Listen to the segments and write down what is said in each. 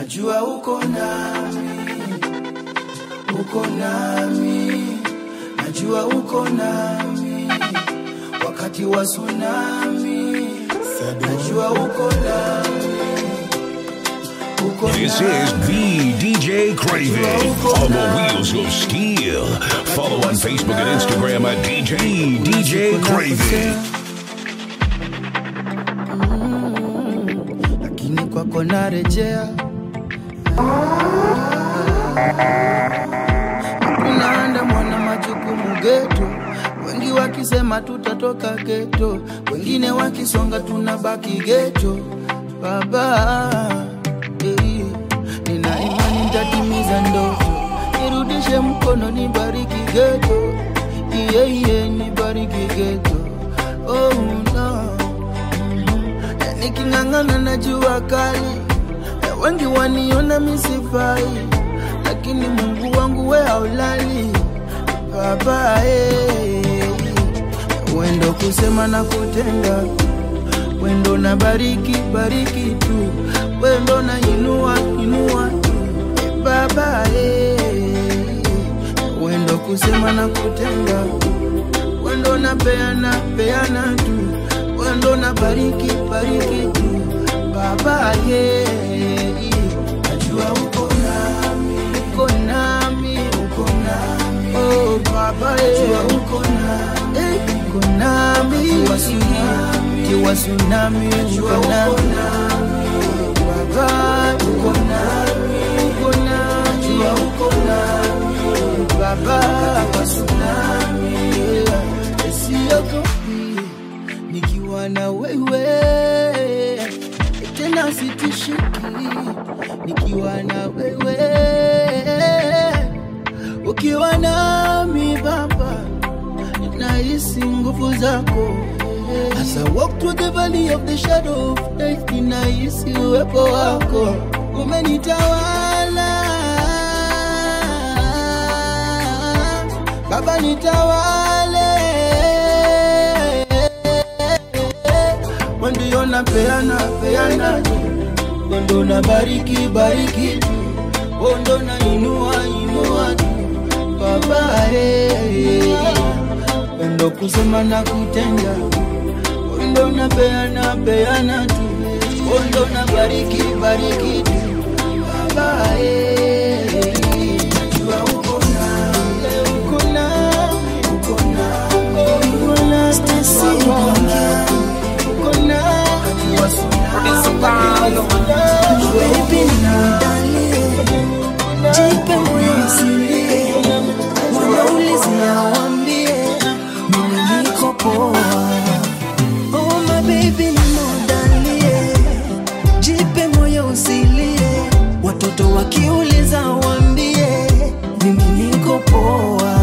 najua uko nami, uko nami, najua uko nami wakati wa tsunami, najua uko nami, uko This is the DJ Craving on the wheels of steel. Follow on Facebook and Instagram at DJ DJ Craving. lakini kwako narejea. Hakuna anda mwana majukumu geto, wengi wakisema tutatoka geto, wengine wakisonga tunabaki geto. Baba eh, nina imani nitatimiza ndoto, nirudishe mkono, nibariki geto, iye iye, nibariki geto. Oh no na niking'ang'ana na jua kali, na wengi waniona misifai, lakini Mungu wangu we haulali baba eh. Wendo kusema na kutenda, wendo na bariki bariki tu, wendo na inua inua tu eh, baba eh. Wendo kusema na kutenda, wendo na peana peana tu wendo na bariki bariki tu baba ye najua uko nami uko nami uko nami oh baba ye najua uko nami eh, uko nami kiwa tsunami kiwa tsunami uko nami baba uko nami uko nami najua uko nami baba kiwa tsunami yeah. siogopi nikiwa na wewe tena sitishiki nikiwa na wewe ukiwa nami baba nahisi nguvu zako As I walk through the valley of the shadow of death, ninahisi uwepo wako umenitawala Baba nitawale Ndio na peana peana Ndio na bariki bariki Ndio na inua inua Baba eh Ndio kusema na kutenda Ndio na peana peana tu Ndio na bariki bariki tu Baba eh Najua uko nami uko nami uko nami uko nami uko nami Baby, niandalie, jipe moyo usilie, wanaulizia waambie, mimi niko poa. Oh my baby, niandalie, jipe moyo usilie, watoto wakiuliza waambie, mimi niko poa.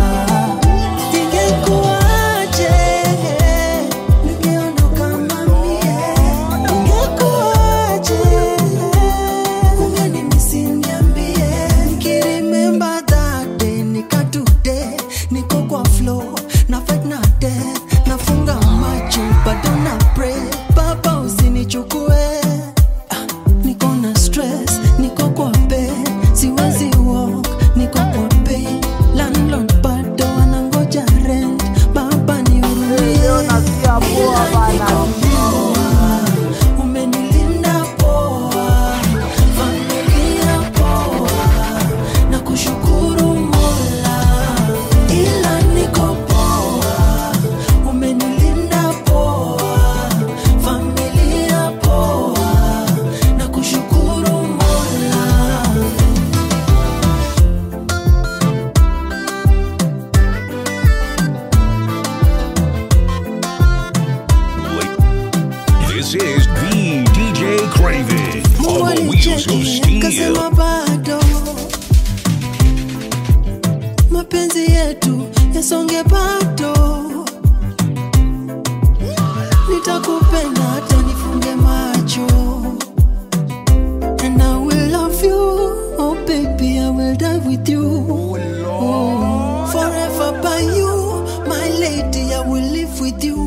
Ingekuwaje ningeondoka mamie, ingekuwaje ungenimisi niambie, nikiremember that day nika today, niko kwa floor na fight na death, nafunga macho bado na pray, baba usinichukue Ah, niko na stress, niko kwa bed, siwezi walk, niko kwa pain. Landlord bado anangoja rent, baba nihurumie. Ila niko poa, umenilinda poa, familia poa, na kushukuru Mola. Ila niko poa, umenilinda poa, familia poa, na kushukuru Mola. This is the DJ Craving Mungu on the wheels of alicheki steel. akasema bado mapenzi yetu yasonge bado, nitakupenda hata nifunge macho, and I will love you, oh baby, I will die with you, oh, forever by you, my lady, I will live with you.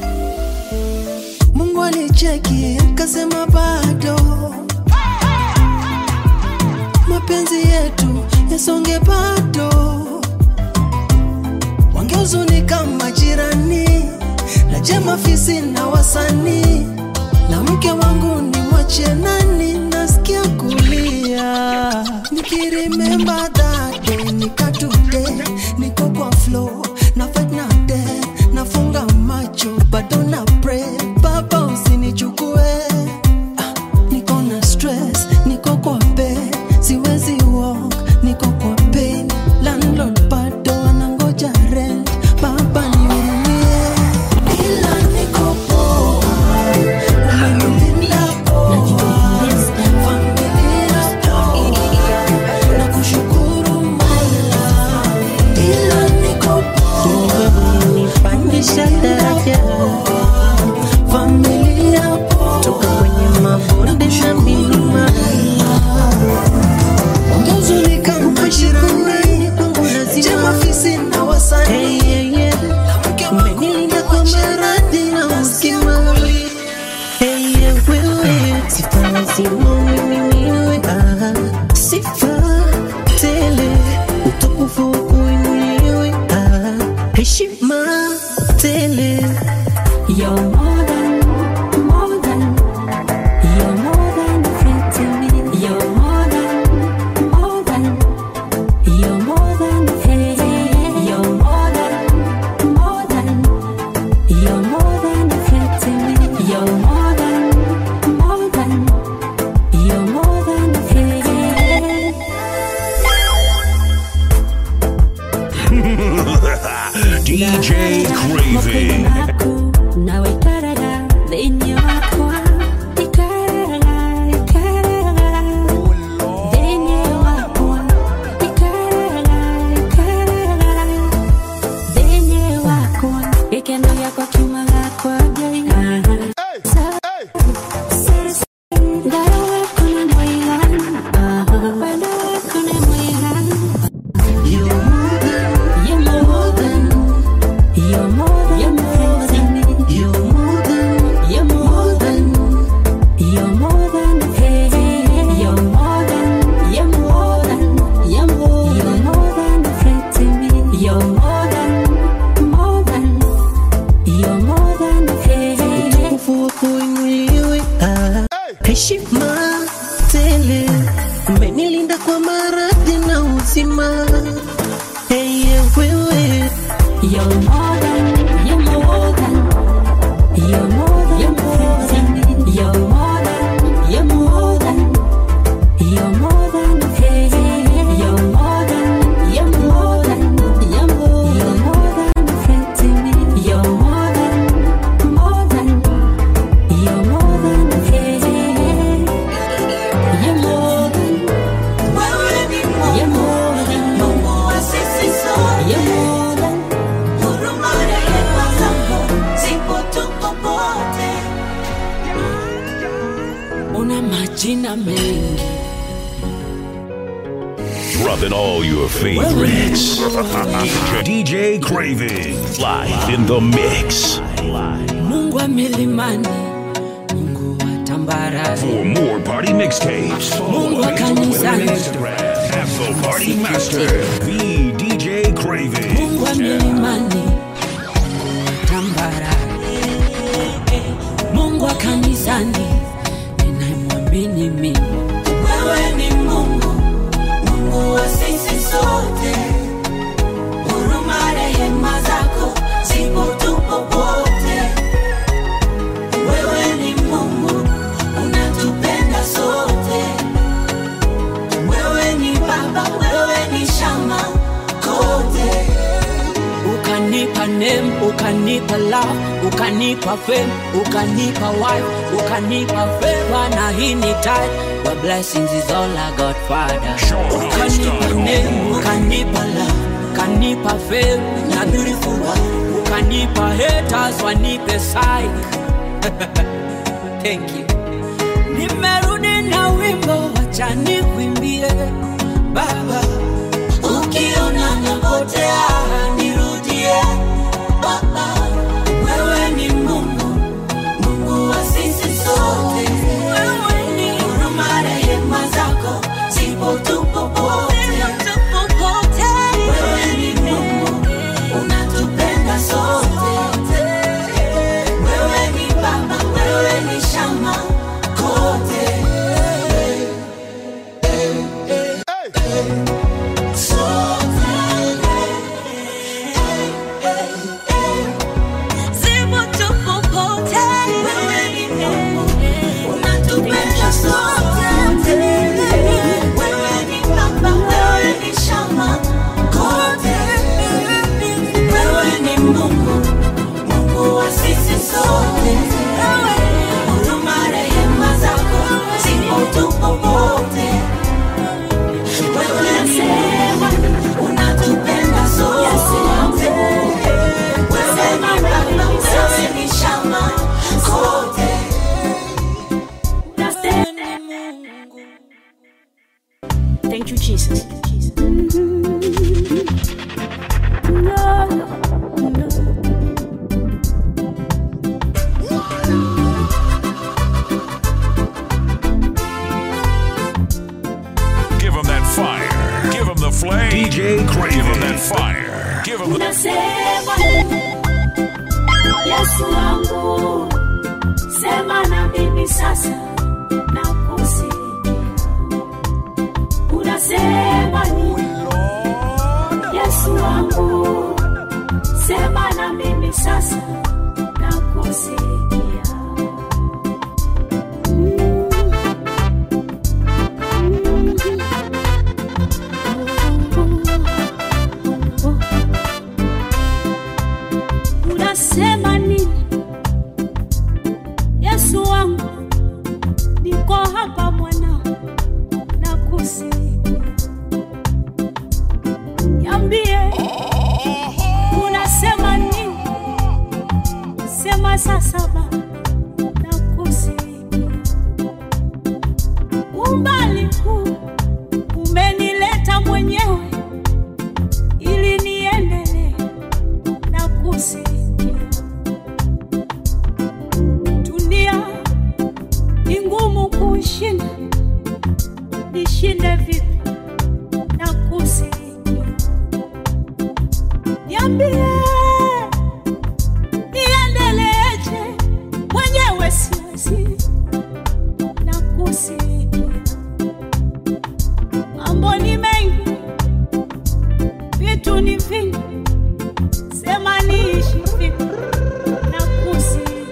Mungu alicheki akasema bado yasonge bado wangehuzunika majirani na jema fisi na wasanii na mke wangu ni mwache nani nasikia kulia nikirimemba dade nikatude niko kwa flow na fight na de nafunga macho bado na pray baba usinichukue ah, niko na stress niko kwa bed siwezi walk niko kwa pain landlord bado anangoja rent baba nihurumie ila niko poa umenilinda poa familia poa na kushukuru mola ila niko poa Nipandisha daraja familia poa toka kwenye mabonde na milima Wangehuzunika majirani kwangu lazima jema fisi na wasanii Hey, yeah, yeah. Umenilinda kwa maradhi na uzima Hey, yeah, wewe sifa lazima umiminiwe Ah, sifa tele utukufu kuinuliwe Ah, heshima tele You're more than, more than, you're more than a friend to me. You're more than, more than, you're more than a friend to me. You're more than, more than, you're more than a friend to me. You're more than, more than, you're more than a friend. DJ Craving. Nawe ikarara lenye wakwa ikarara ikarara lenye wakwa ikarara ikarara lenye wakwa ikeno yakwa kiuma gakwa ngai Ngara wako ni mwiganu wendo wako ni mwiganu You're more than, you're more than you're more than friends You're more than, you're more than, you're more than friends You're more than, you're more than, you're more, you're more than a friend to me. You're more than, more than, you're more than a friend. utukufu kuinuliwe Ah, heshima tele umenilinda kwa maradhi na uzima Hey, yeah, wewe You're more than, you're more than, you're more than, you're more than, you're more than, you're more than, you're more than a friend. You're more than, you're more than, you're more, you're more than a friend to me. You're more than, more than, you're more than a friend. You're more than, wewe ni you're more than, Mungu wa sisi sote you're more than. huruma rehema zako zipo tuko pote Una majina mengi Dropping all your favorites. DJ, DJ Craving. Live in the mix. Mungu wa milimani, Mungu wa tambarare, For more party mixtapes, follow Mungu wa on Facebook and kanisani. Instagram. Afro Party Master. The DJ Craving. Mungu wa milimani, Mungu wa tambarare, Mungu wa kanisani, ninayemwamini mimi. wewe ni Mungu Mungu wa sisi sote huruma rehema zako zipo tupo pote wewe ni Mungu unatupenda sote wewe ni baba wewe ni shama kote Ukanipa name, ukanipa love, ukanipa fame, ukanipa wife, ukanipa favor na hii ni tithe. Your blessings is all I got, Father. Ukanipa name, ukanipa love, ukanipa fame na beautiful wife, ukanipa haters wanipe psych. Thank you. Nimerudi na wimbo, wacha nikuimbie Baba. ukiona napotea nirudie baba wewe ni mungu mungu wa sisi sote wewe ni huruma rehema zako zipo tupo pote Thank you, Jesus. Give him that fire. Give him the flame. DJ Craven. Give him that fire. Give him the. Unasema Yesu wangu, sema na mimi sasa nakusikia. Unasema nini? Yesu wangu, sema na mimi sasa nakusikia. Unasema nini? Yesu wangu, niko hapa mwana, nakusikia. Niambie, unasema nini? Sema sasa Baba, nakusikia. Umbali huu umenileta mwenyewe ili niendelee na kusikia. Dunia ni ngumu kuishinda, nishinde vipi na kusikia? Niambie, niendeleeje? Mwenyewe siwezi na kusikia. Mambo ni mengi, vitu ni vingi, sema niishi vipi na kusikia.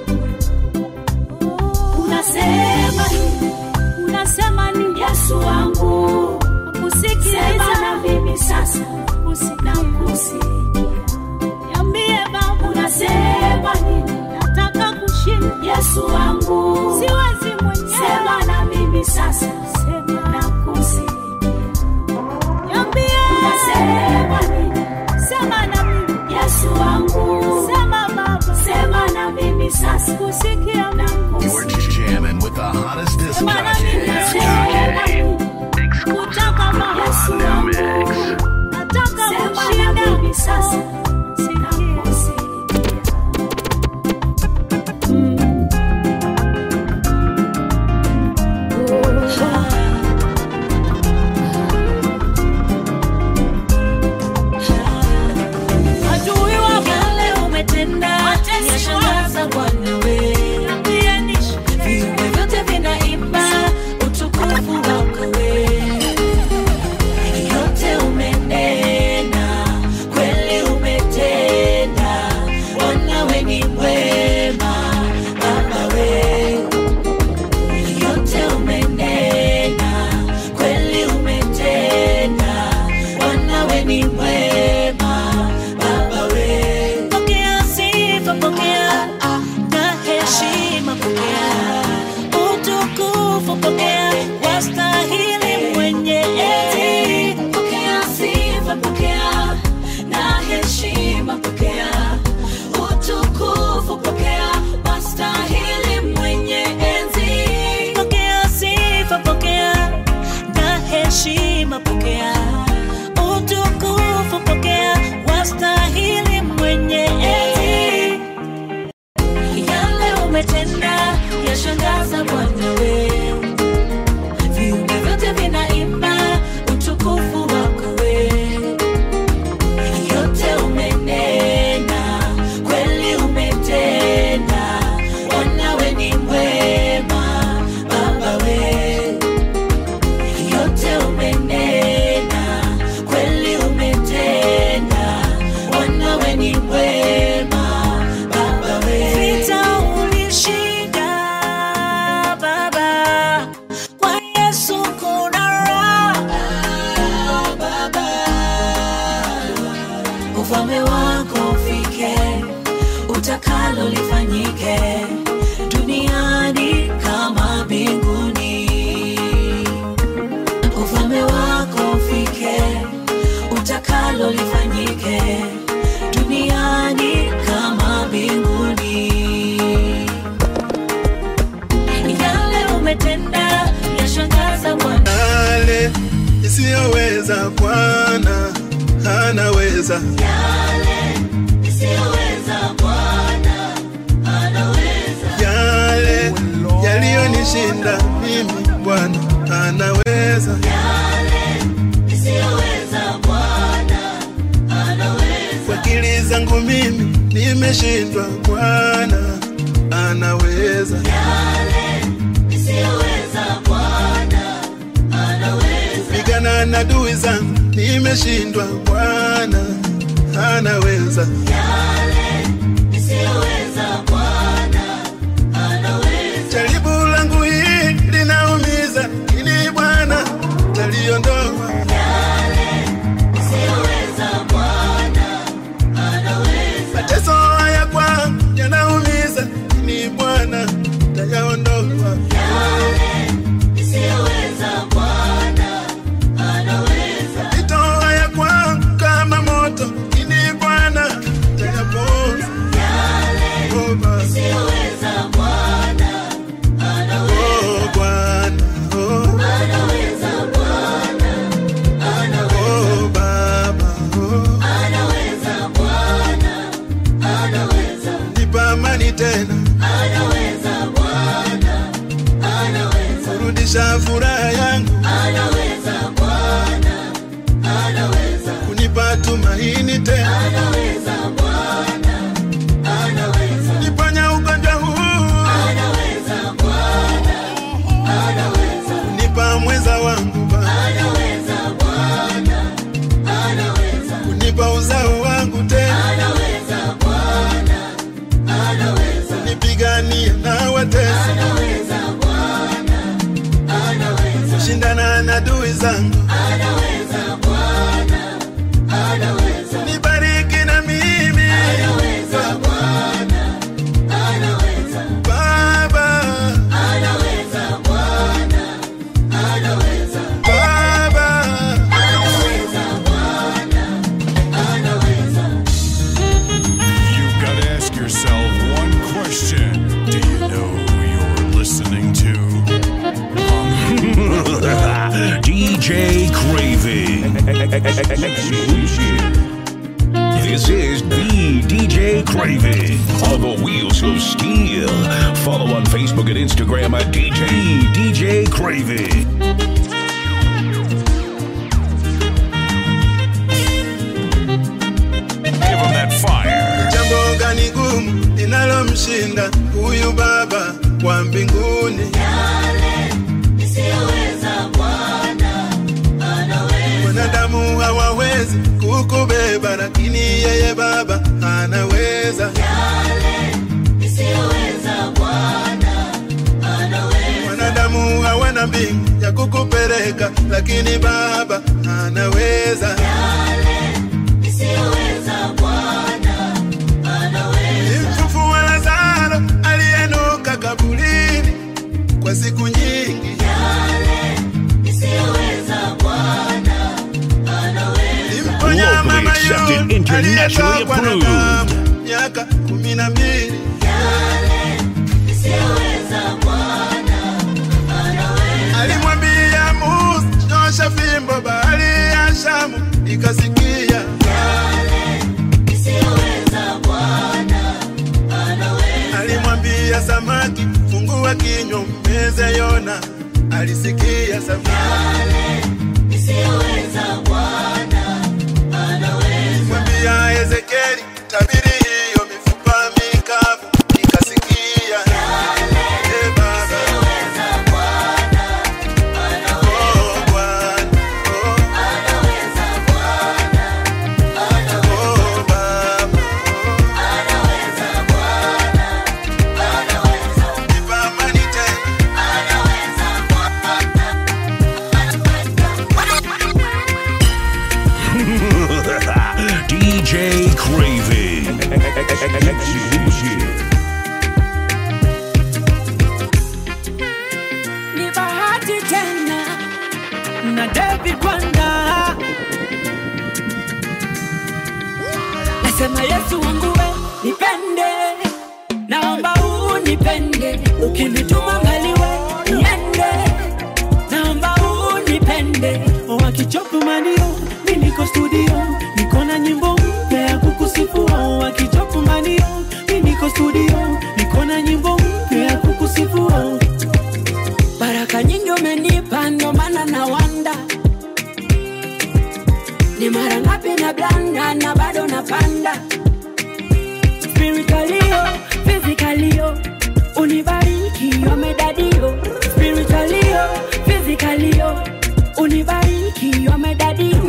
Unasema nini? Unasema nini? Yesu wangu, nakusikiliza na mimi sasa nakusikia. Niambie Baba, unasema nini? Nataka kushinda. Yesu wangu, siwezi mwenyewe. Sema na mimi sasa, sema nakusikia. Niambie, unasema nini? Sema na mimi. Yesu wangu, sema Baba, sema na mimi sasa, kusikia na You're just jamming with the hottest disc Sema na mimi, jockey. sema nini? Kutaka Baba, Yesu wangu, nataka kushinda sasa, sinakusikia. nisiyoweza Bwana anaweza yale yaliyonishinda mimi Bwana anaweza kwa akili zangu mimi nimeshindwa Bwana anaweza kupigana na adui zangu nimeshindwa Bwana anaweza jaribu langu hii linaumiza ili Bwana taliondoa mateso haya kwangu yanaumiza ili Bwana tayaondoa mapito haya kwangu kama moto ili Bwana tayapoza Oh, Baba. Oh, Bwana. Oh. Oh, Baba. Oh. Nipa amani tena kurudisha furaha yangu kunipa tumaini tena niponya ugonjwa huu kunipa mweza wangu Baba. kunipa uzao wangu tena nipigania na watesi shindana na adui zangu nibariki na mimi Baba Baba You've got to ask yourself one question. Do you know who you're listening to? DJ Craving. This is the DJ Craving on the Wheels of Steel. Follow on Facebook and Instagram at DJ DJ Craving. Give him that fire. jambo gani gumu linalomshinda huyu baba wa mbinguni wanadamu hawawezi kukubeba lakini yeye baba anaweza wanadamu hawana mbingu ya kukupeleka lakini baba anaweza Mfufua Lazaro aliyenuka kaburini kwa siku nyingi. Limponya Locally mama accepted, yule internationally aliyetokwa na approved. damu miaka kumi na mbili. Alimwambia Musa, nyosha fimbo, bahari ya Shamu ikasikia. Alimwambia samaki, fungua kinywa mmeze Yona. Alisikia samaki. Alimwambia Ezekieli, tabiri hiyo mifupa mikavu ikasikia. Eh, Baba. Oh, Bwana. Oh. Oh, Baba. Nipa amani tena. DJ Craving. ni bahati tena na David Wanda nasema Yesu wangu we nipende, naomba unipende, ukinituma mbali we niende, naomba unipende, wakichopu manio mi niko studio niko na nyimbo mpya ya kukusifu wakichopu manio mi niko studio niko na nyimbo mpya ya kukusifu baraka nyingi umenipa ndo maana na wanda ni mara ngapi na blanda na bado napanda spiritualio physicalio unibariki wamedadio spiritualio physicalio unibariki wamedadio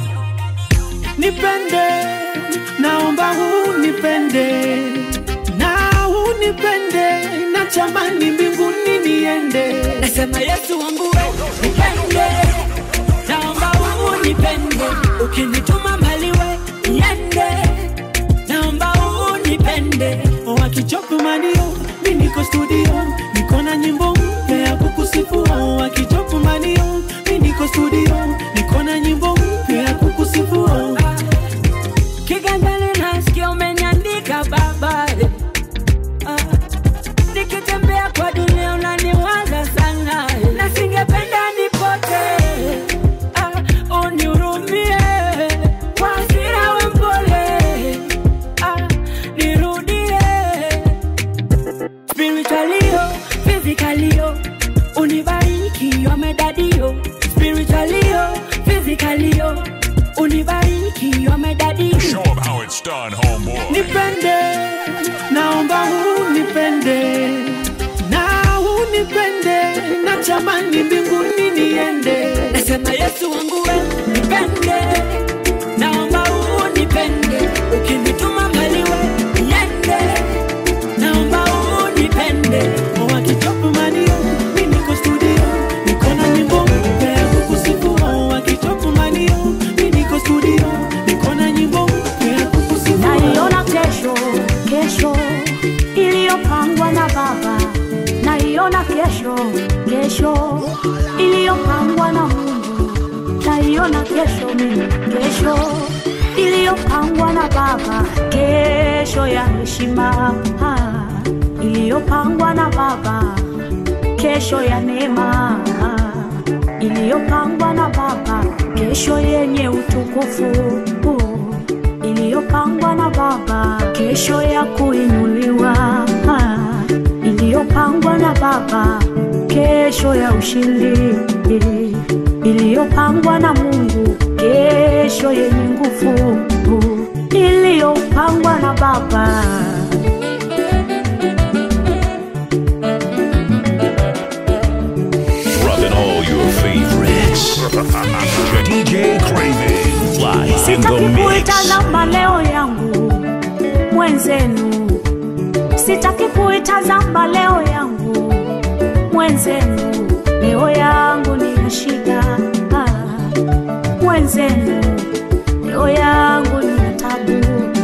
nipende naomba unipende na unipende na chamani mbinguni niende nasema yesu wangu we nipende naomba unipende ukinituma mbali we niende naomba unipende wakichopu manio mi niko studio niko na nyimbo mpya ya kukusifu wakichopu manio mi niko studio niko na nyimbo mpya ya kukusifu kiganjani nasikia umeniandika baba eh. Ah, nikitembea kwa dunia unaniwaza sana eh. na singependa nipote ah, unihurumie kwa hasira we mpole ah, nirudie spiritualio physicalio unibariki wamedadio spiritualio physicalio unibariki wamedadio Show 'em how it's done, homeboy. nipende naomba unipende na unipende na chamani mbinguni niende nasema yesu wangu we nipende naomba unipende ukinituma mbali we niende naomba unipende wakitopu manio mi niko studio niko na nyimbo mpya ya kukusifu wakitopu manio mi niko studio niko na nyimbo mpya ya kukusifu naiona kesho kesho iliyopangwa na baba naiona kesho kesho iliyopangwa na mungu naiona kesho mimi kesho iliyopangwa na baba kesho ya heshima ah, iliyopangwa na baba kesho ya neema ah, iliyopangwa na baba kesho yenye utukufu uh, iliyopangwa na baba kesho ya kuinuliwa ah, iliyopangwa na baba kesho ya ushindi iliyopangwa na mungu kesho yenye nguvu uh, iliyopangwa na baba Rubbing all your favorites. DJ Craven. Live in the sitaki mix. kuitazama leo yangu mwenzenu sitaki kuitazama leo yangu mwenzenu leo yangu ni ya shida ah, mwenzenu leo yangu ni ya tabu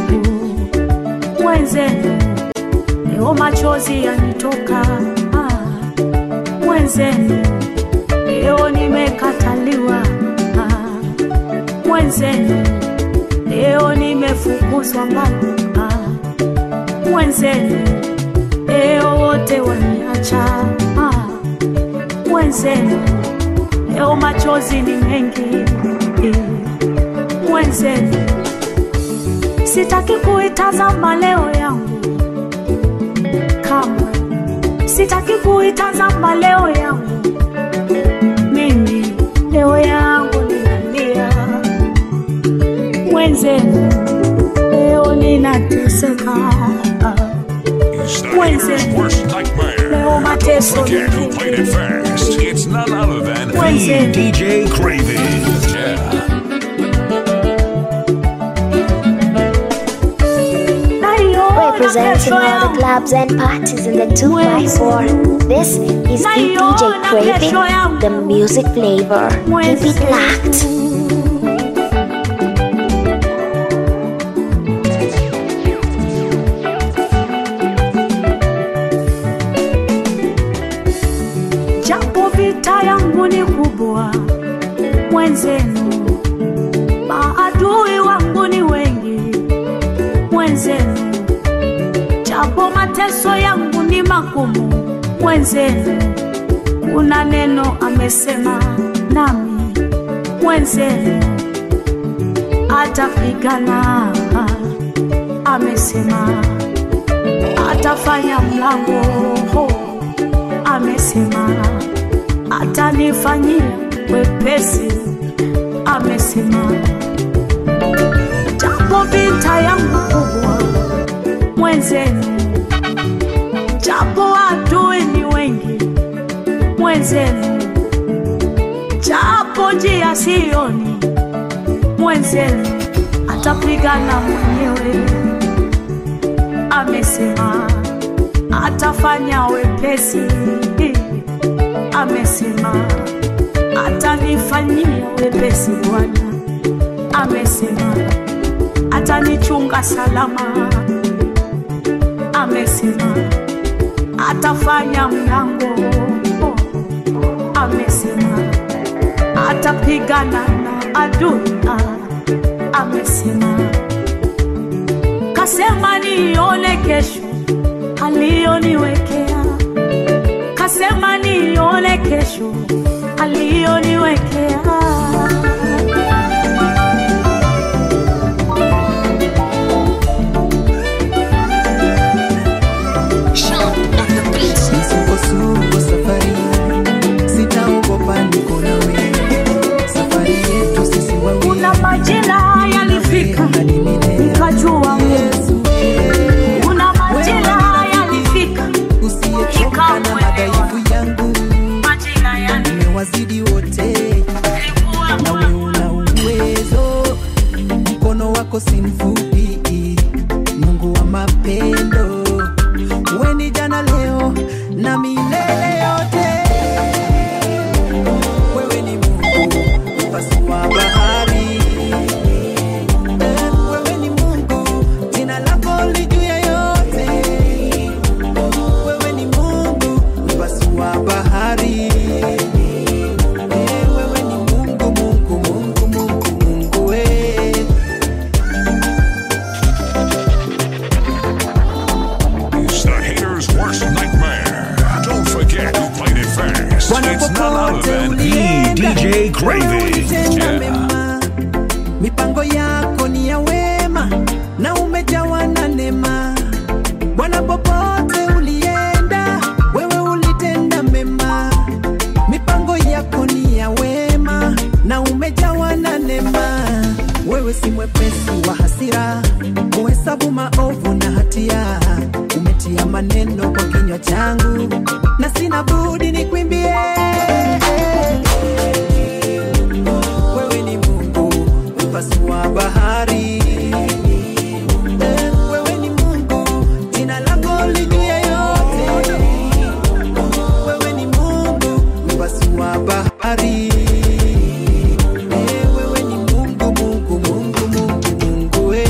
mwenzenu leo machozi yanitoka ah, mwenzenu leo nimekataliwa ah, mwenzenu leo nimefukuzwa mbali ah, mwenzenu leo wote waniacha ah, mwenzenu leo machozi ni mengi eh, mwenzenu sitaki kuitazama leo yangu kamwe sitaki kuitazama leo yangu mimi leo yangu ninalia mwenzenu leo ninateseka Is that Wednesday. your worst nightmare? leo mateso Forget who played it fast. It's none other than Wednesday. DJ Craven. Yeah. Naiona Representing kesho all the yangu. clubs and parties in the 2x4. This is the DJ Craving, the music flavor. Keep it locked. japo vita yangu ni kubwa mwenzenu maadui wangu ni wengi mwenzenu japo mateso yangu ni magumu mwenzenu kuna neno amesema nami mwenzenu atapigana, amesema atafanya mlango, amesema atanifanyia wepesi, amesema japo vita yangu kubwa mwenzenu, japo adui ni wengi mwenzenu, japo njia sioni mwenzenu, atapigana mwenyewe, amesema atafanya wepesi, amesema atanifanyia wepesi Bwana, amesema atanichunga salama, amesema atafanya mlango, amesema atapigana na adui, amesema kasema nione kesho aliyoniwekea, kasema nione kesho aliyoniwekea. Nisukosuko safari, sitaogopa, niko nawe. Safari yetu sisi wawili, Kuna majira yalifika hadi milele. nikajua Mungu. Yesu, Kuna majira yalifika usiyechoka na madhaifu yangu, majira yalifika umewazidi wote, nawe una uwezo, mkono wako si mfupi, Mungu wa mapendo, wewe ni jana, leo na milele yote. Wewe ni Mungu mpasua bahari, Eh, wewe ni Mungu, jina lako li juu ya yote. Wewe ni Mungu mpasua bahari, Eh, wewe ni Mungu, Mungu, Mungu, Mungu, Mungu we. It's the hater's worst nightmare. Don't forget who played it first. Bwana It's none other popote than the ulienda, DJ wewe Craving. ulitenda Yeah. mema. Mipango yako ni ya wema na umejawa na neema. Bwana popote ulienda, wewe ulitenda mema. Mipango yako ni ya wema na umejawa na neema. Wewe si mwepesi wa hasira, kuhesabu maovu na hatia. Umetia maneno kwa kinywa changu na sina budi nikwimbie. Wewe ni Mungu mpasua bahari. Eh, Wewe ni Mungu, jina lako li juu ya yote. Wewe ni Mungu mpasua bahari. Eh, Wewe ni Mungu, Mungu, Mungu, Mungu, Mungu we.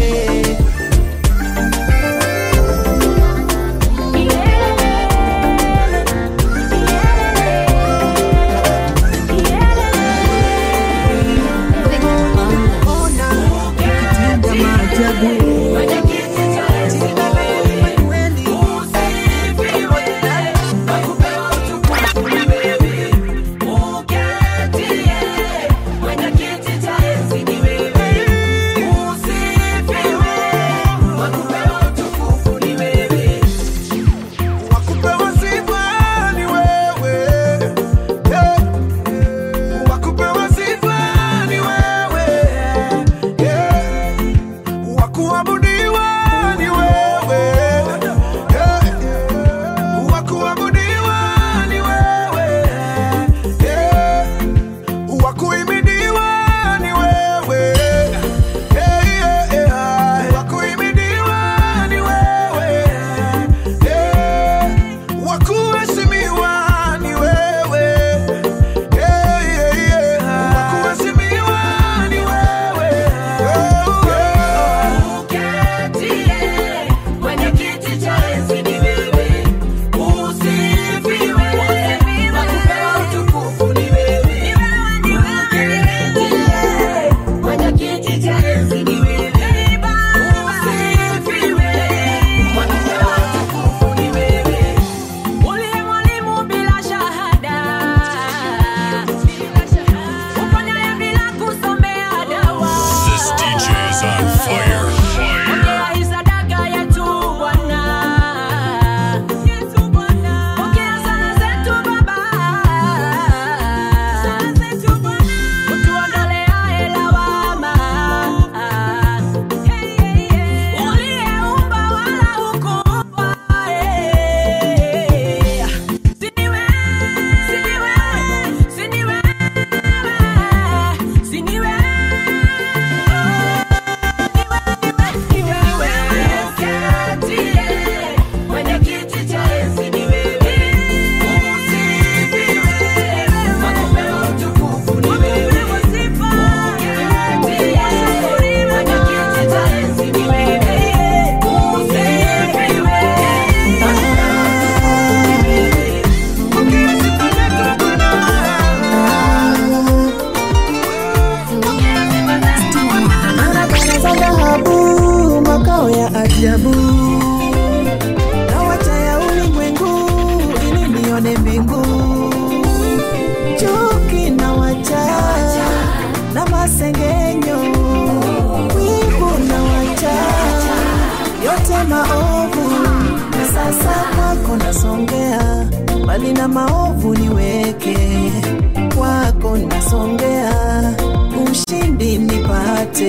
Ona ukitenda maajabu. mbali na maovu niweke kwako, nasongea ushindi nipate.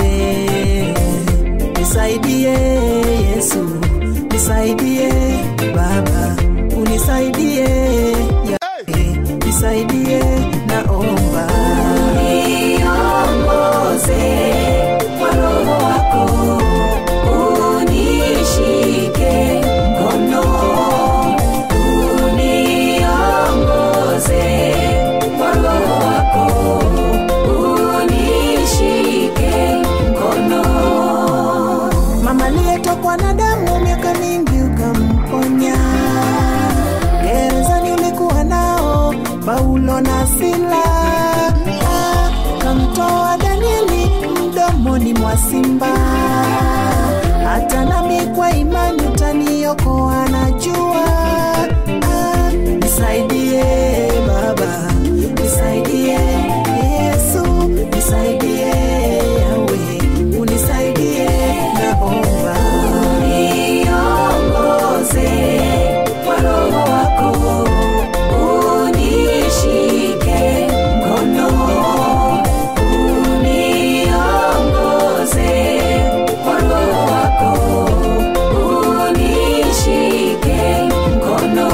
Nisaidie Yesu, nisaidie Baba, unisaidie Yahweh, nisaidie naomba Niongoze kwa Roho wako, unishike mkono, uniongoze kwa Roho wako, unishike mkono. mama aliyetokwa na damu miaka mingi ukamponya. Gerezani ulikuwa nao Paulo na Sila, Ah, kamtoa Danieli mdomoni mwa simba. Hata nami kwa imani utaniokoa, najua. Ah, Nisaidie Baba, nisaidie Yesu, nisaidie Yahweh, unisaidie naomba. Niongoze kwa Roho wako, unishike mkono, uniongoze kwa Roho wako, unishike mkono.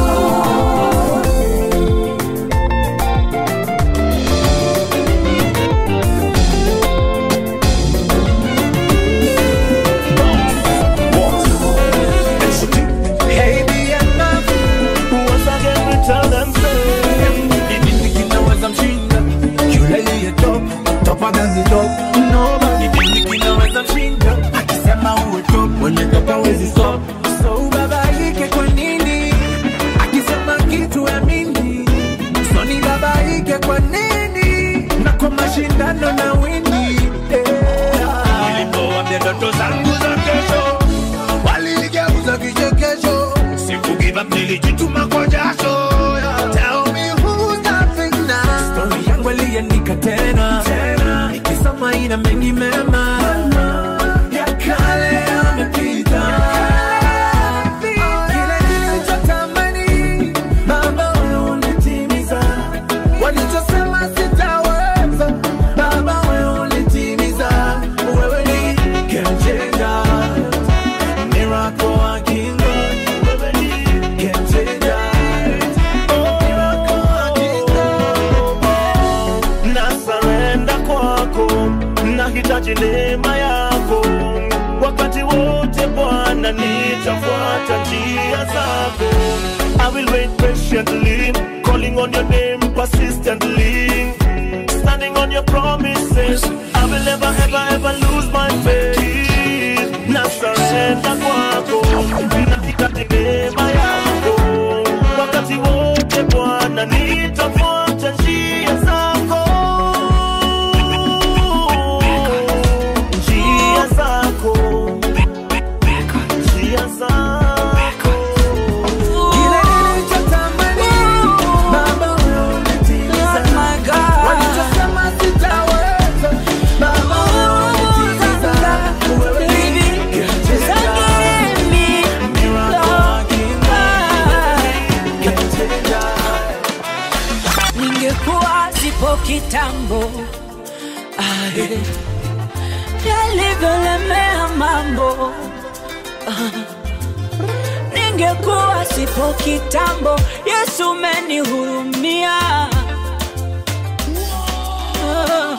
Hey, BMF, once again we tell them say, nini kinaweza mshinda yule aliye top, topa than the top. Nobody nini kinaweza mshinda akisema uwe top, mwenye top hawezi stop. So ubabaike kwa nini akisema kitu amini? So ni babaike kwa nini na kwa mashindano na wini yeah. Nilipoambia ndoto zangu za kesho waligeuza kichekesho. Siku give up, nilijituma kwa jasho. Tell me who's laughing now? Story yangu aliandika tena nikisoma ina mengi mema ya kale yamepita. Kile nilichotamani, Baba wewe ulitimiza. Walichosema sitaweza, Baba wewe ulitimiza. Wewe ni game changer. Miracle working God, wewe ni game changer. Oh, miracle working God. Na surrender kwako, nahitaji neema yako wakati wote Bwana, nitafuata njia zako. I will wait patiently, calling on your name persistently, standing on your promises. I will never ever ever lose my faith. Na surrender kwako, nahitaji neema yako wakati wote Bwana, nitafuata njia zako, njia zako, njia zako. Kile nilichotamani, Baba wewe ulitimiza. Walichosema sitaweza, Baba wewe ulitimiza. Wewe ni game changer. Miracle working God. Game changer. ningekuwa zipo kitambo ae, yalivyolemea mambo Ah, ningekuwa sipo kitambo yesu umenihurumia Ah,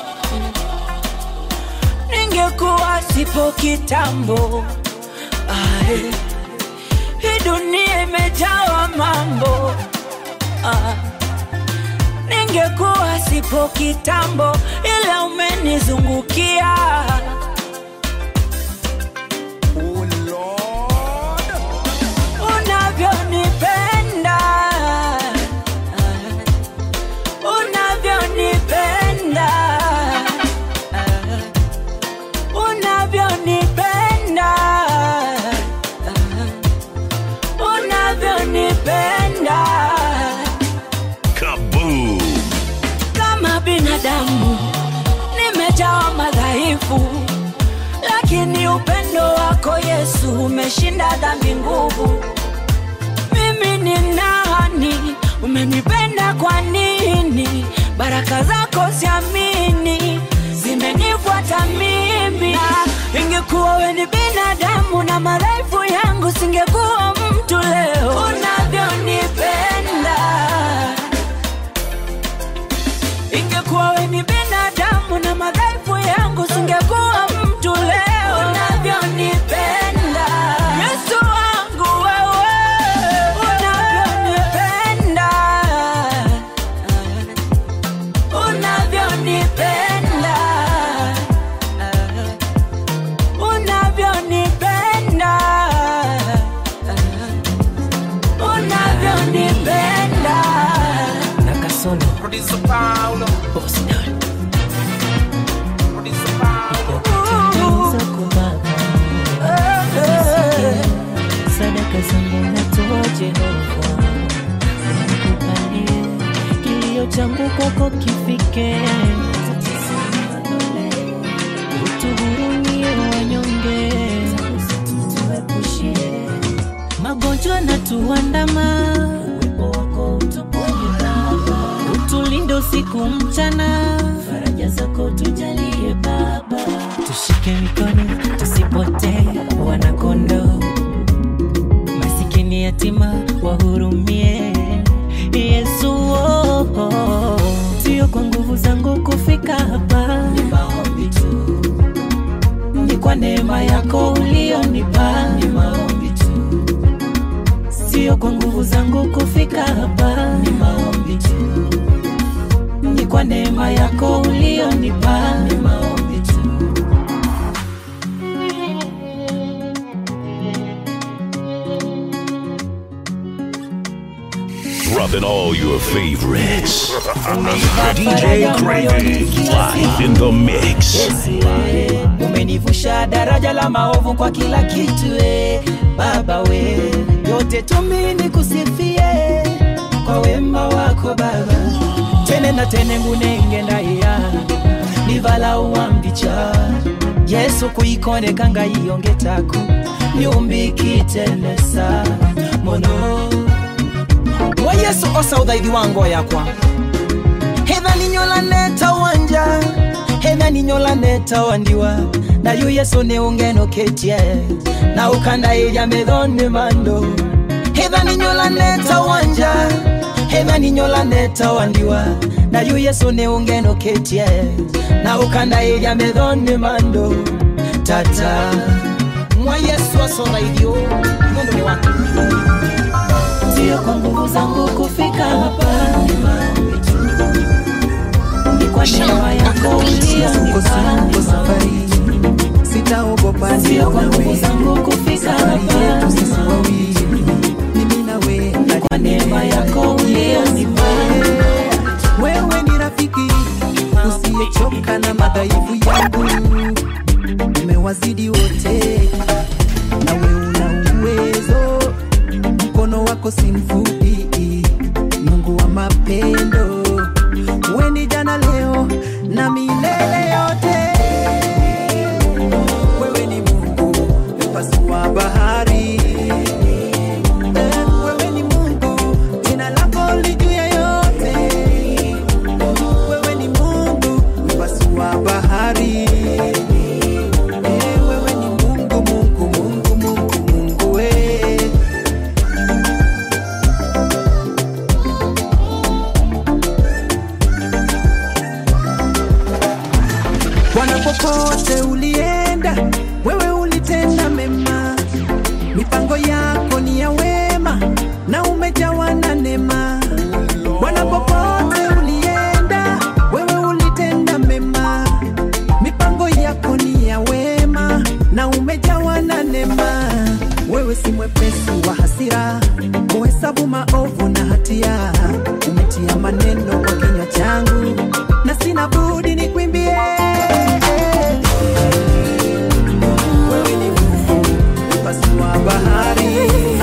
ningekuwa sipo kitambo ae, hii dunia imejawa mambo ah ningekuwa sipo kitambo, ila umenizungukia. Unavyonipenda, unavyonipenda, unavyonipenda, unavyonipenda Kaboom! kama binadamu nimejawa madhaifu, lakini upendo wako Yesu umeshinda dhambi nguvu. Mimi ni nani umenipenda kwa nini? Baraka zako siamini, zimenifuata mimi. Na ingekuwa we ni binadamu na madhaifu yangu, singekuwa mtu leo unavyonipenda. Ingekuwa we ni binadamu na madhaifu yangu, singekuwa mtu leo unavyonipenda. Yesu wangu wewe, unavyonipenda, unavyonipenda, unavyonipenda, unavyonipenda. Nakasono Producer Paulo. Boss Nine. Producer Paulo. Tuliza kubaba sadaka zangu natoa Jehova, nikupalie kilio changu kwako kifike, utuhurumie wanyonge, tuepushie magonjwa na tuandama, uwepo wako utuponye Baba, utulinde usiku mchana, faraja zako tujalie Baba, tushike mikono tusipotee, wanakondo masikini yatima wahurumie, Yesu oh, oh. Sio kwa nguvu zangu kufika hapa, ni maombi tu, ni kwa neema yako ulionipa, ni maombi tu sio kwa nguvu zangu kufika hapa, ni maombi tu, ni kwa neema yako ulionipa, ni maombi tu. Dropping all your favorites. DJ Craving live in the mix. umenivusha daraja la maovu kwa kila kitu e, baba we yote tumini kusifie kwa wema wako baba tene na tene ngunenge ndaiya nivala uwambicha yesu kuikonekanga iyongetako nyumbikitenesa mono wa yesu osa uthaithi wa ngoo yakwa hetha ninyolaneta wanja hetha ninyolaneta wandiwa nayu yesu ni ungenoketie na ukandairya methoni mando hetha ninyolaneta wanja hetha ninyolaneta wandiwa nayu yesu ni ungenoketie na ukandairya methoni mando tata mwa yesu osa uthaithio nundu ni waku sio kwa nguvu zangu kufika hapa ni kwa neema yako ulionipa Uko safari, sitaogopa sio kwa nguvu nawe zangu kufika hapa sisi wawili mimi nawe kwa neema yako ulionipa wewe ni rafiki usiyechoka na madhaifu yangu umewazidi wote nawe una uwezo mkono wako si mfupi mungu wa mapendo we ni jana leo na milele yote wewe ni mungu mpasua bahari Eh, wewe ni mungu jina lako li juu ya yote wewe ni mungu mpasua bahari Eh, wewe ni mungu mungu mungu mungu mungu we Bwana, popote ulienda, wewe ulitenda mema, mipango yako ni ya wema na umejawa na neema. Bwana, popote ulienda, wewe ulitenda mema, mipango yako ni ya wema na umejawa na neema. Wewe si mwepesi wa hasira, kuhesabu maovu na hatia, umetia maneno kwa kinywa changu na sina budi nikwimbie. Wewe ni Mungu, mpasua bahari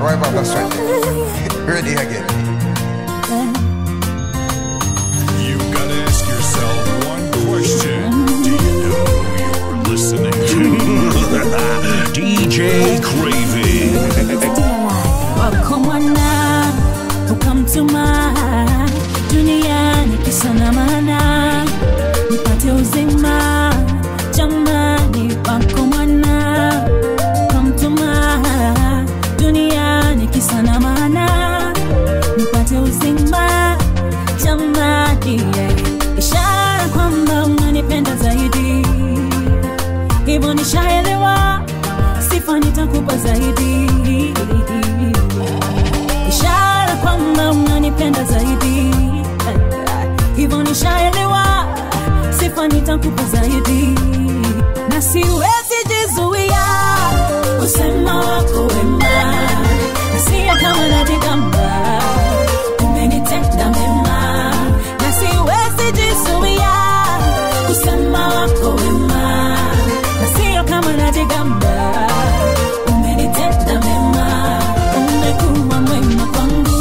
right, Papa, straight. Ready again. You gotta ask yourself one question. Do you know who you're listening to? DJ Craving. wako mwana ukamtuma duniani kisa na maana nipate uzima jamani wako mwana ukamtuma duniani kisa na maana nipate uzima jamani yeah. ishara kwamba unanipenda zaidi hivyo nishaelewa sifa nitakupa zaidi ishara kwamba unanipenda zaidi hivyo nishaelewa sifa nitakupa zaidi na siwezi jizuia usema wako wema na siya kama najigamba umenitenda mema na siwezi jizuia kusema wako wema na siyo kama najigamba umenitenda mema umekuwa mwema kwangu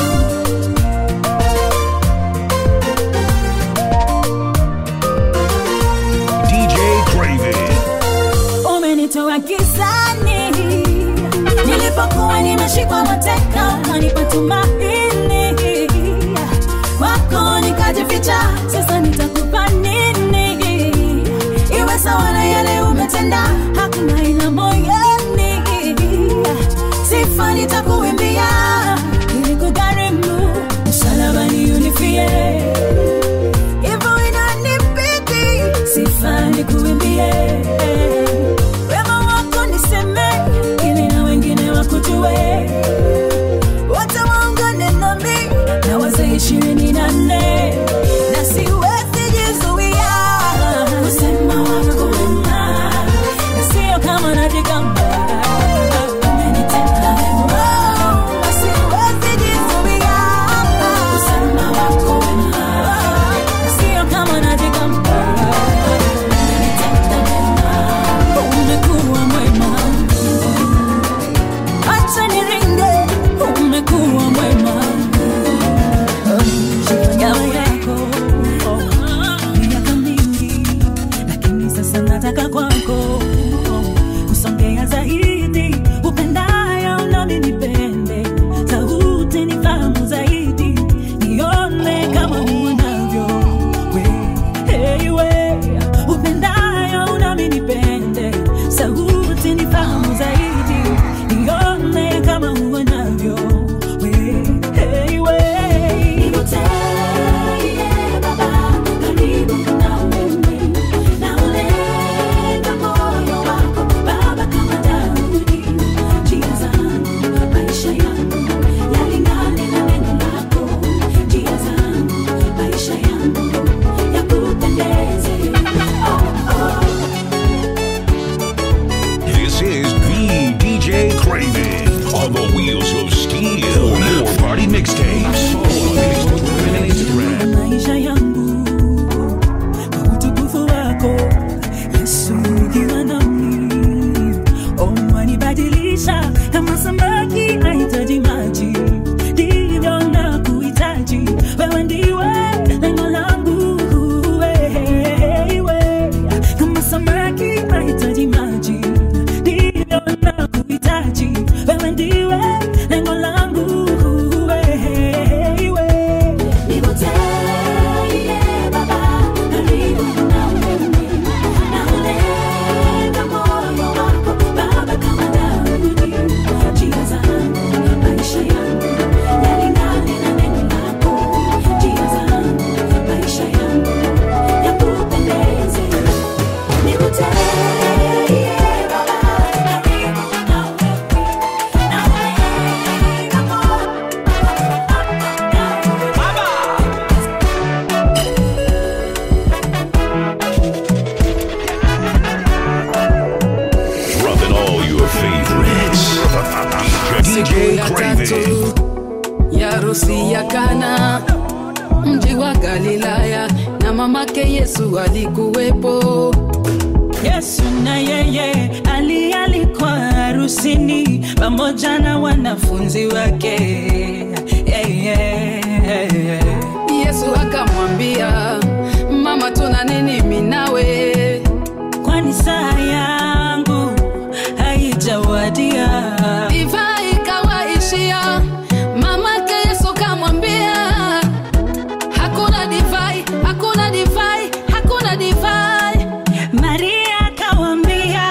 DJ Craving. umenitoa gizani nilipokuwa nimeshikwa mateka ukanipa tumaini kwako nikajificha sasa nitakupa nini iwe sawa na yale umetenda hakuna ila moyoni sifa nitakuimbia ili kugharimu msalabani unifie hivyo inanibidi sifa nikuimbie wema wako niseme ili na wengine wakujue wote waungane nami na wazee ishirini na nne na siwezi jizuia kusema wako wema na sio kama najigamba Umenitenda wema, na siwezi jizuia kusema wako wema na sio kama najigamba Umenitenda wema, umekuwa mwema acha niringe umekuwa mwema shikamoo yako miaka mingi lakini sasa nataka kwako kusongea zaidi upendayo nami nipende sauti nifahamu zaidi nione kama uonavyo we hey, we upendayo nami nipende sauti nifahamu zaidi nione kama uonavyo we hey, we Nikuteye Baba karibu na wewe na ulenga moyo wako Baba kama Daudi njia zangu maisha yangu yalingane na neno lako njia zangu maisha yangu yakupendeze oh, oh. This is the DJ Craving on the wheels of steel. More party mixtapes. Follow on Facebook and Instagram. maisha yangu kwa utukufu wako yesu ukiwa nami umenibadilisha kama samaki ahitaji maji ndivyo na kuhitaji wewe ndiwe lengo langu wewe kama samaki ahitaji maji ndivyo na kuhitaji wewe ndiwe lengo langu wewe Nikuteye Baba karibu na wewe na ulenga moyo wako Baba kama Daudi njia zangu maisha yangu yalingane na neno lako njia zangu maisha yangu yakupendeze Nikuteye Baba karibu na wewe na ulenga moyo Dropping all your favorites. DJ Craving. ya harusi ya Kana, mji wa Galilaya, na mamake Yesu alikuwepo. Yesu na yeye alialikwa harusi harusini pamoja na wanafunzi wake yeah, yeah, yeah. yesu akamwambia mama tuna nini minawe kwani saa yangu haijawadia divai ikawaishia mamake yesu kamwambia hakuna divai hakuna divai hakuna divai maria akawambia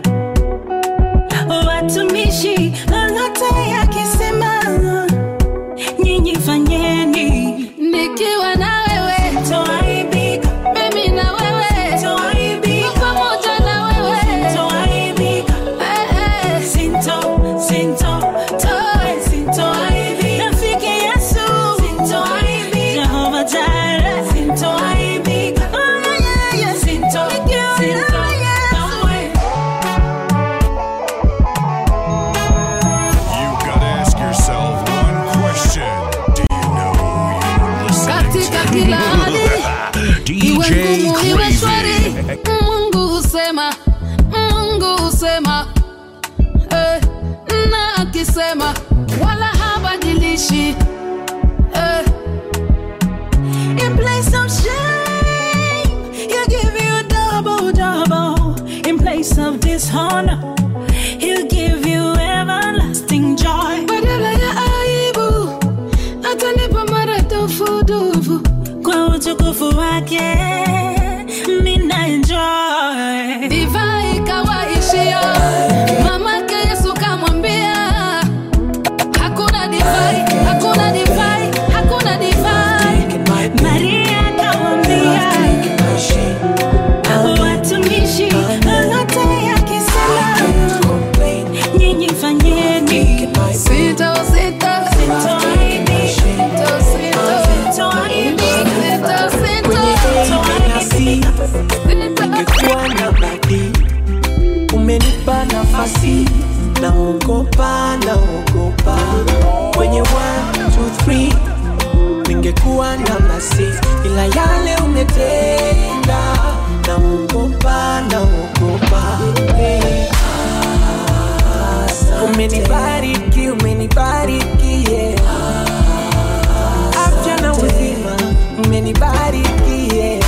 watumishi lolote yakisema nyinyi fanyeni nikiwa na wewe toaibika mimi na wewe toaibika pamoja na wewe toaibika Eh, eh. sinto sinto toe sintoaibika rafiki yesu sintoaibika jehova jara sintoaibika oh, yeah, yeah, yeah. sinto sinto kamwe You gotta ask yourself one question. Do you know who you're listening katika to? kila hali iwe DJ ngumu iwe shwari Craving. mungu husema mungu husema eh, na akisema wala habadilishi eh, In place of shame, he'll give you a double, double. In place of dishonor, he'll give you everlasting joy. badala ya aibu atanipa mara tofudufu Kwa utukufu wake, mina enjoy. divai ikawaishia mamake yesu kamwambia hakuna divai hakuna divai hakuna divai Maria akawambia, watumishi lolote yakisema, nyinyi fanyeni. sita sita Sitoaibika. sita sita Sitoaibika. sita sita Ungekuwa na badi, umenipa nafasi, naogopa, naogopa kwenye 1 2 3 ningekuwa namba 6 ila yale umetenda, naogopa, naogopa hey. Umenibariki, umenibariki yeah. Afya na uzima, umenibariki yeah.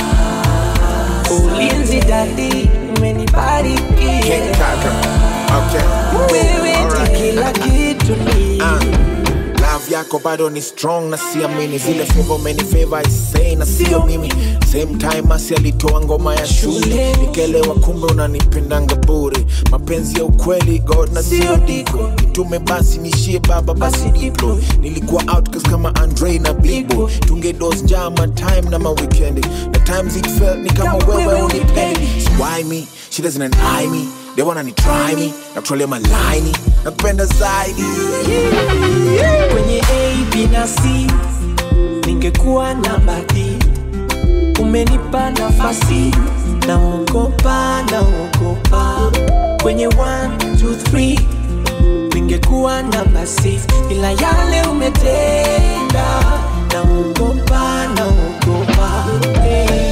Ulinzi dadi, umenibariki yeah. Wewe ni kila kitu ni love yako bado ni strong na siamini zile favor umenifavor isei na sio mimi same time asi alitoa ngoma ya shule nikelewa kumbe unanipendanga bure mapenzi ya ukweli god na sio diko nitume basi nishie baba basi diplo nilikuwa outcast kama andre na bibo tungedos jama time na maweekendi na times it felt ni kama wewe unipendi so why me she doesn't eye me they wanna ni try me na kutrolea malaini na kupenda zaidi kwenye A, B na C ningekuwa namba D. Umenipa nafasi, naogopa, naogopa kwenye 1 2 3 ningekuwa namba 6 ila yale umetenda, naogopa, naogopa hey.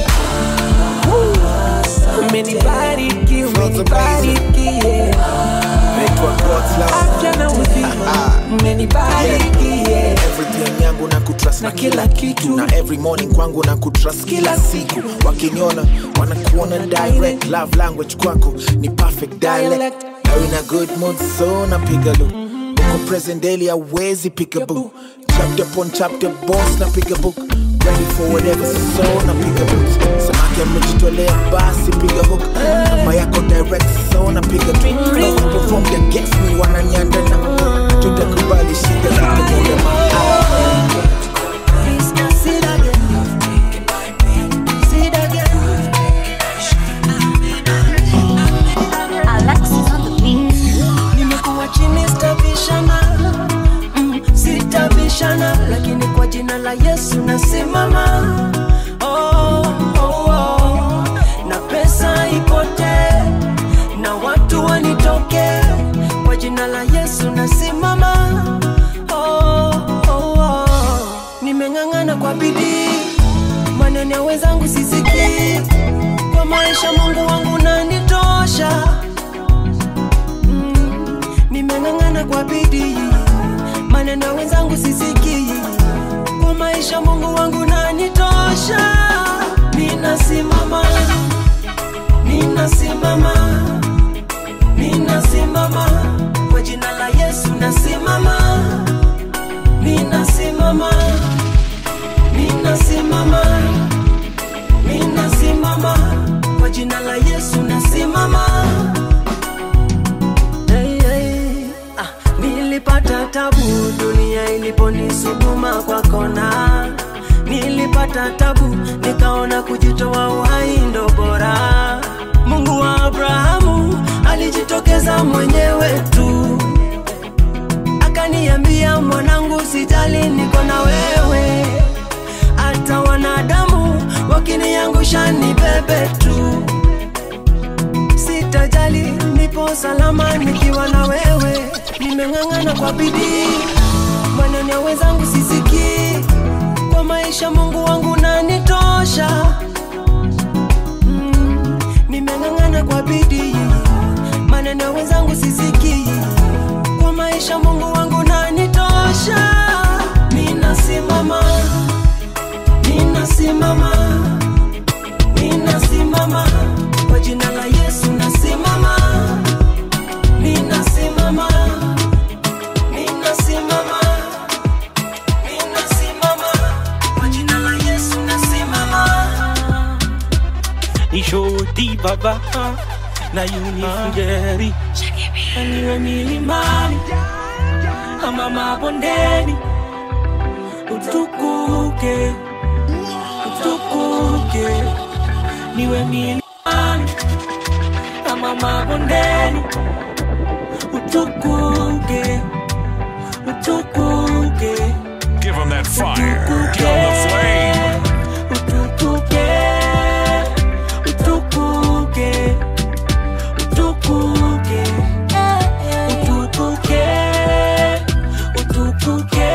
Umenibariki, umenibariki yeah. naitwa God's love afya na uzima umenibariki yeah. everything yangu na kutrust na kila kitu na every morning kwangu na kutrust kila siku wakiniona wanakuona direct love language kwako ni perfect dialect now in a good mood so napiga lu uko present daily awezi pick a book chapter upon chapter boss napiga book ready for whatever so napiga book samaki amejitolea basi piga hook kama yako direct so napiga tu na perform the guest me wananiandana tutakubali shida zitakuja Alexis on the beat. nimekuwa chini sitabishana mm, sitabishana lakini kwa jina la yesu nasimama oh, oh, oh. na pesa ipotee na watu wanitoke kwa jina la yesu nasimama oh, oh, oh. nimeng'ang'ana kwa bidii maneno ya wenzangu sisikii kwa maisha mungu wangu nanitosha mm. nimeng'ang'ana kwa bidii maneno ya wenzangu sisikii kwa maisha mungu wangu nanitosha ninasimama ninasimama ninasimama kwa jina la yesu nasimama ninasimama ninasimama ninasimama kwa jina la yesu nasimama hey, hey. Ah, nilipata tabu dunia iliponisukuma kwa kona nilipata tabu nikaona kujitoa uhai ndo bora mungu wa abrahamu alijitokeza mwenyewe tu akaniambia mwanangu sijali niko na wewe hata wanadamu wakiniangusha ni bebe tu sitajali nipo salama nikiwa na wewe nimeng'ang'ana kwa bidii maneno ya wenzangu sisikii kwa maisha mungu wangu nanitosha mm, nimeng'ang'ana kwa bidii maneno ya wenzangu sisikii kwa maisha mungu wangu nanitosha ninasimama ninasimama ninasimama kwa jina la yesu nasimama ninasimama ninasimama ninasimama kwa jina la yesu nasimama nishoti baba na unifungeri niwe milimani ama mabondeni utukuke utukuke niwe milimani ama mabondeni utukuke utukuke Give them that fire. Give them the flame. utukuke utukuke utukuke utukuke utukuke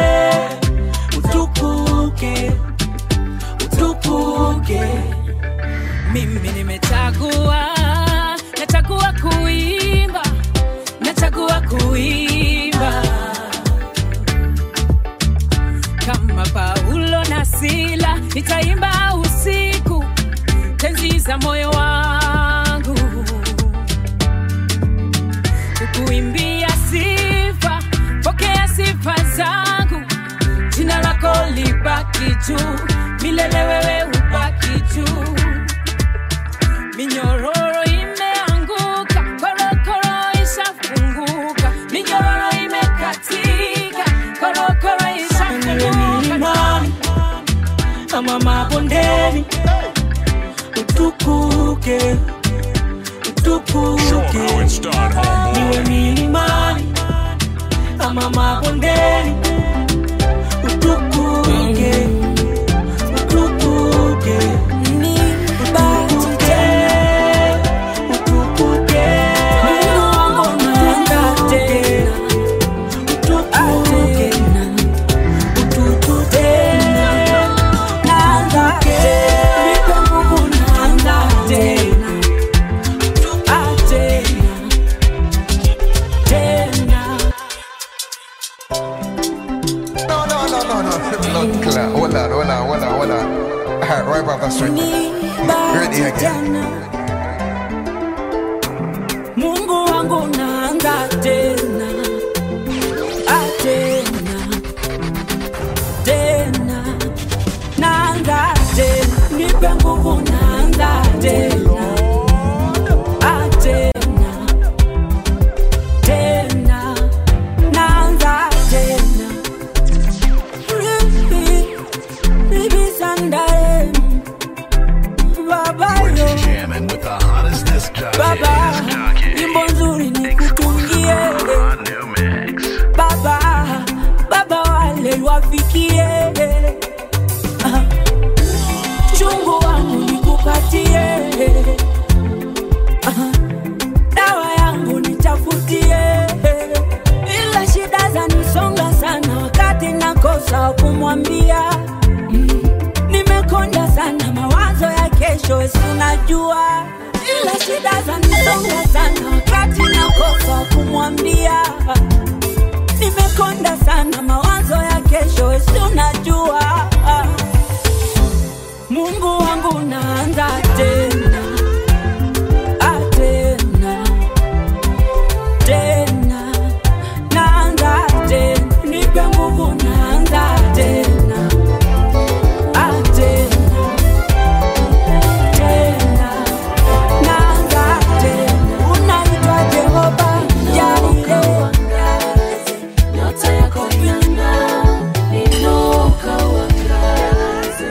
utukuke utukuke mimi nimechagua nachagua kuimba nachagua kuimba kama paulo na sila nitaimba usiku tenzi za moyo wangu kukuimbia sifa pokea sifa zangu jina lako libaki juu milele wewe ubaki juu minyororo imeanguka korokoro ishafunguka minyororo imekatika korokoro ishafunguka milimani ama mabondeni utukuke utukuke niwe milimani ama mabondeni utukuke utukuke utukuke utukuke utukuke utukuke utukuke naanza nipe nguvu naanza tena tena tena No, no, no, no, no. Blood clot. Hold on, hold on, hold on, hold on. Alright, right back the street. Ready again. Mungu wangu naanza tena Ah, tena tena naanza tena nipe nguvu naanza tena Ah, tena tena naanza tena Ribi, ribi sandare baba yo Jamming with the hottest disc jockey. baba nyimbo nzuri nikutungie baba baba wale wafikie Ah, chungu wangu nikupatie Ah, dawa yangu nitafutie ila shida zanisonga sana wakati nakosa kumwambia Mm, nimekonda sana mawazo ya kesho sinajua ila shida zanisonga sana wakati nakosa kumwambia nimekonda sana mawazo ya kesho esi unajua mungu wangu naanza tena ah, tena tena naanza tena nipe nguvu naanza tena ah, tena tena naanza tena unaitwa jehova jaire nyota yako inang'aa, inuka uangaze.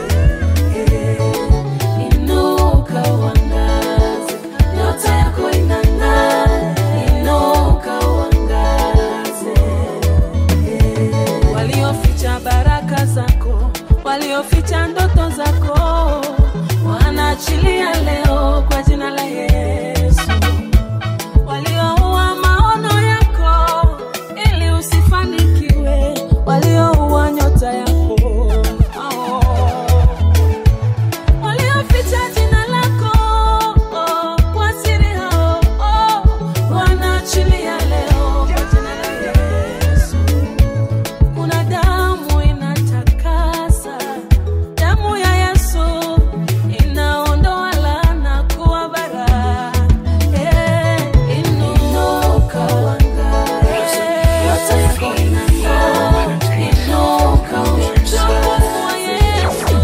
Inuka uangaze, nyota yako inang'aa, inuka uangaze. Walioficha baraka zako, walioficha ndoto zako, wanaachilia leo kwa jina la Yesu. Walioua maono yako ili usifanikiwe, walioua nyota yako oh. walioficha jina lako oh, kwa siri hao oh, wanaachilia leo kwa jina la Yesu. Kuna damu inatakasa, damu ya Yesu inaondoa laana kuwa baraka. Eh, inuka uangaze, nyota yako inang'aa, inuka utukufu Yesu.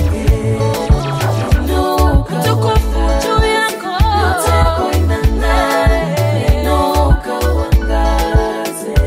Inuka utukufu juu yako, nyota yako inang'aa, inuka uangaze.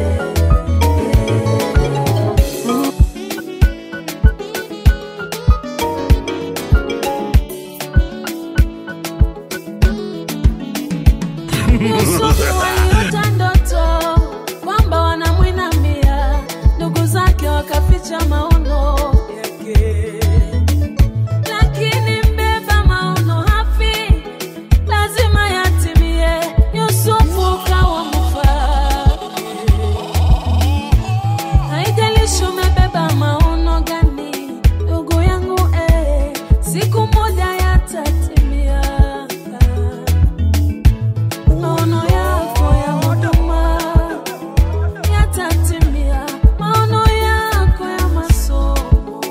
Yusufu aliota ndoto kwamba wanamwinamia, ndugu zake wakaficha maono yake, lakini mbeba maono hafi, lazima yatimie. Yusufu kawa mfalme. Haijalishi umebeba maono gani, ndugu yangu, eh, siku moja yatatimia maono yako ya huduma yatatimia, maono yako ya masomo.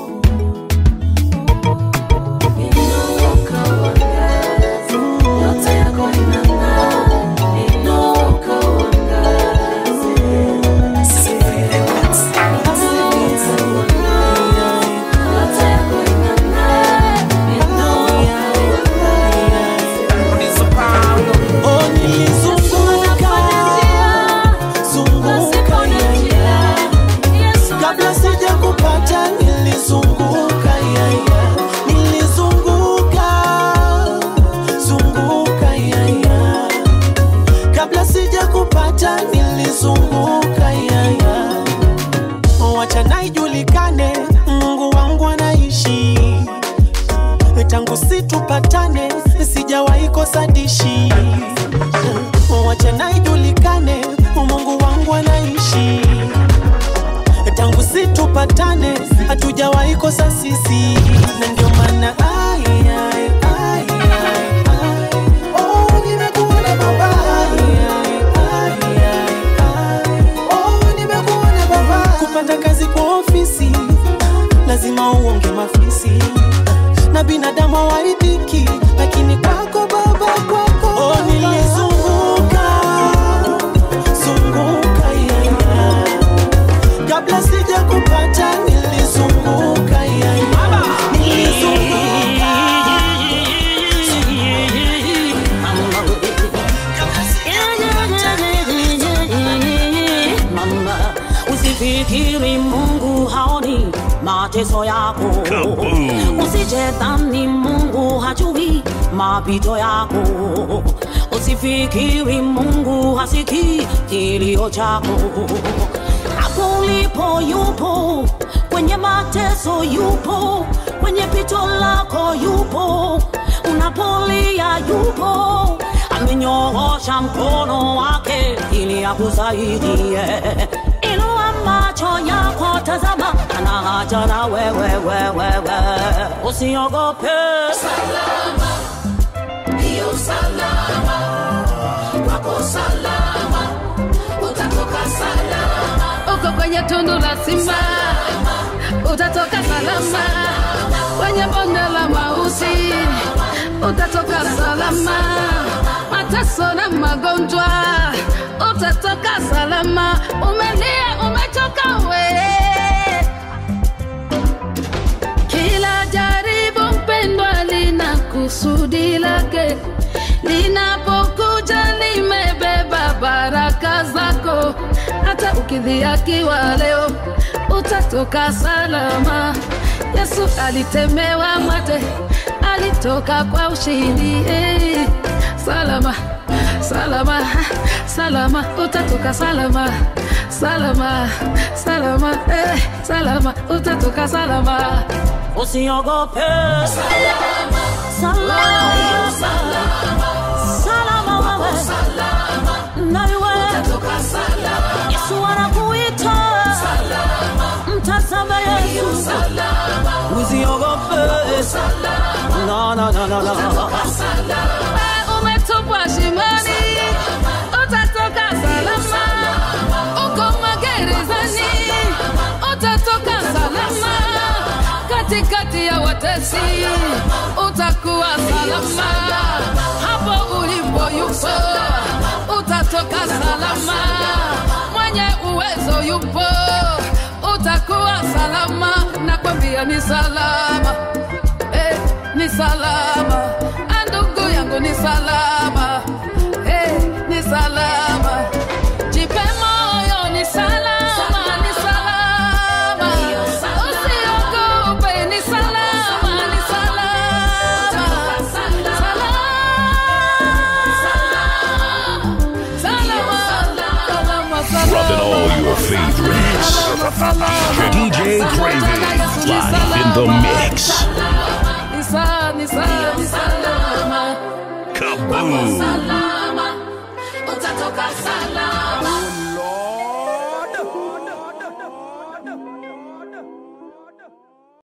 Inuka uangaze, nyota yako inang'aa. Inuka uangaze. Inuka uangaze, nyota yako inang'aa. Inuka Oh, nilizunguka zunguka yaya, kabla sija kupata nilizunguka yaya, nilizunguka zunguka yaya, kabla sija kupata nilizunguka yaya, wacha na ijulikane Mungu wangu anaishi tangu situpatane sijawahi kosa dishi wacha na ijulikane mungu wangu anaishi tangu situpatane hatujawahi kosa sisi na ndio maana ai, ai, ai, ai, ai. Oh, nimekuona baba. Ai, ai, ai, ai. Oh, nimekuona baba. kupata kazi kwa ofisi lazima uonge mafisi na binadamu hawaridhiki, lakini kwako Baba, kwako oh, nilizunguka zunguka yaya, kabla sija kupata nilizunguka yaya, nilizunguka Mama, usifikiri Mungu haoni mateso yako, usijedhani Mungu hajui mapito yako, usifikiri Mungu hasikii kilio chako. Hapo ulipo yupo, kwenye mateso yupo, kwenye pito lako yupo, unapolia yupo, amenyoosha mkono wake ili akusaidie. Inua macho yako, tazama, ana haja na wewe, wewe, wewe. Usiogope, salama, salama, wako salama, utatoka salama. uko kwenye tundu la simba utatoka salama kwenye bonde la mauti utatoka salama mateso na magonjwa utatoka salama umelia umechoka we kila jaribu mpendwa lina kusudi lake linapokuja limebeba baraka zako hata ukidhiakiwa leo utatoka salama yesu alitemewa mate alitoka kwa ushindi eh. salama salama salama utatoka salama salama salama eh. salama utatoka salama usiogope salama salama salama wewe na wewe Yesu anakuita mtazame Yesu usiogope no, no, no, no, no. Wewe umetupwa shimoni utatoka salama uko magerezani utatoka salama katikati ya watesi utakuwa salama hapo ulipo yupo utatoka salama mwenye uwezo yupo utakuwa salama nakwambia ni salama eh, ni salama Ah, ndugu yangu ni salama eh, ni salama jipe moyo ni salama ni salama usiogope ni salama ni salama Dropping all your favorites. DJ Craven, live in the mix. Ni sa- ni sa- ni salama Kaboom! salama, utatoka salama.